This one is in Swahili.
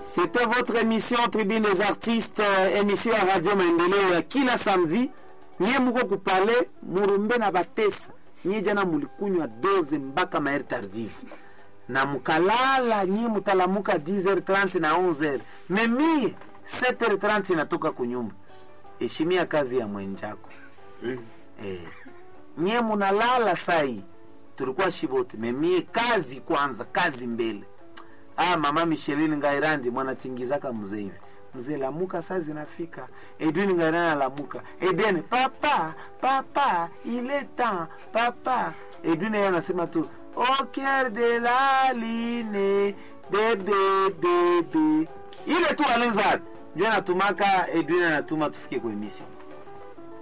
C'était votre émission Tribune des artistes, euh, émission ya Radio Maendeleo ya kila samedi. Nyie muko kupale murumbe na batesa. Nyie jana mulikunywa doze mpaka maeri tardive na mukalala, nyie mutalamuka 10h30 na 11h. Memie 7h30 natoka kunyumba. Heshimia kazi ya mwenjako. Eh. Nyie munalala sai, tulikuwa shibote. Memie kazi kwanza, kazi mbele. Ah, mama Micheline Ngairandi mwanatingizaka mzee hivi. Mzee lamuka saa zinafika. Edwin Ngairandi alamuka. Edwin papa, papa, il est temps, papa. Edwin yeye anasema tu au cœur de la ligne, bebe bebe. Ile tu alenza. Ndio anatumaka Edwin anatuma tufike kwa emission.